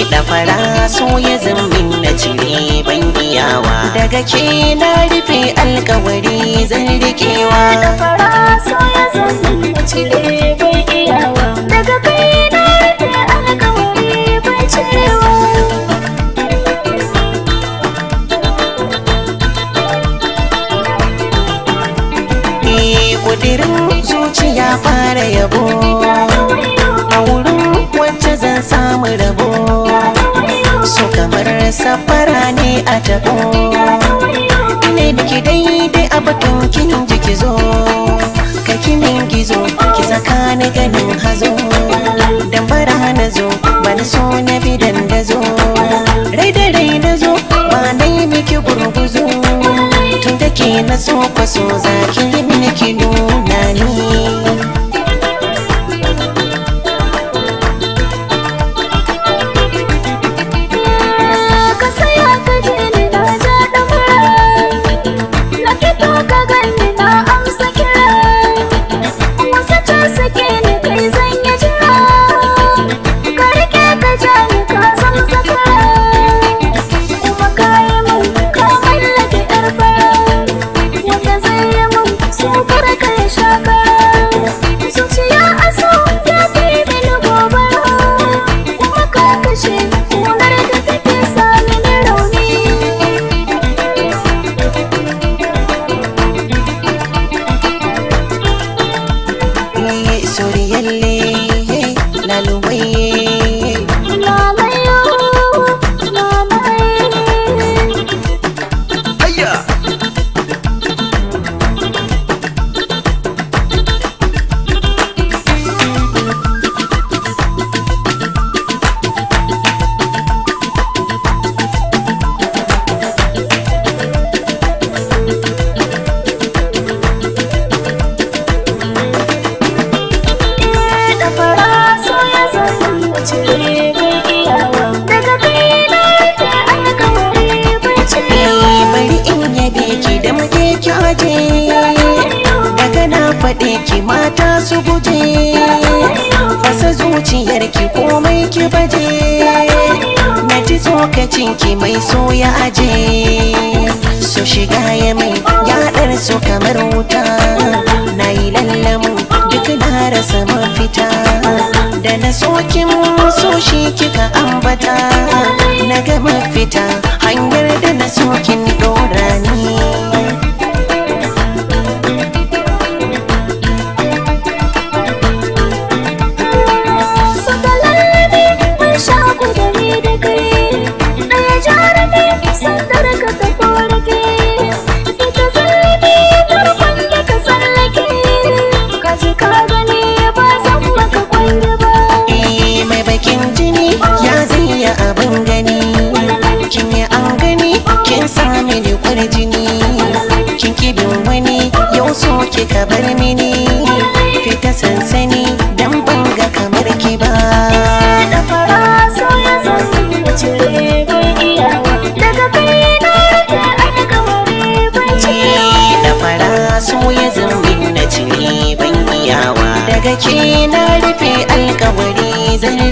da fara so ya zammin na cire ban iyawa daga ke na rufe alkawari zan rikewa da fara so ya zo min da cire bai iyawa daga kai na rufe alkawari bai cirewa Eh kudirin zuciya fara yabo a wurin wacce zan samu rabo so kamar safara ne a tabo ne biki daidai a batun kin jiki zo ka kinin gizo ki saka ni ganin hazo dan bara na zo bani so na bi dandazo rai da rai na zo ba na yi miki gurguzo tun da ke na so kwaso za ki yi mini ki nuna ni ka saya ka je ni na ja da mura na fito ka gani na amsa kira wasu ce suke ni kai zan yi jira ka rike ka ja ni ka san zakara kuma ka yi min ka mallake yar fara wanda zai yi min so kar ka yi shaka zuciya a so ya fi mini gobara kuma ka kashe wunar da take sa mini rauni Eh, Soriyalle, lalubaye Lalayo, lalaye Ayya! da fara so ya zama cire bai iyawa daga kai na rufe alkawari bai cirewa Eh, bari in yabe ki da muke kyaje daga na faɗe ki mata su guje fasa zuciyar ki komai ki baje na ji tsokacin ki mai so ya aje so shiga ya mai yaɗar so kamar wuta na yi lallamu duk na rasa mafita da na sokin so shi kika ambata na ga mafita hanyar da na sokin ɗora ni Saka lallabi mun sha kudari da kai Ɗaya jarumi sandar ka ta korake Ita zallabi farkon da ka tsallake Ka ji ka gani ba zan maka kwallo ba Eh, mai bakin jini ya zaya abin gani kin yi an gani kin sami ni jini kin kibin wani yau so kika bar mini fita sansani dan banga kamar ki ba Da fara so ya zo da cire bai iyawa Daga kai na rufe alkawari bai cirewa Eh, da fara so ya zambin na cire ban iyawa daga ke na rufe alkawari zan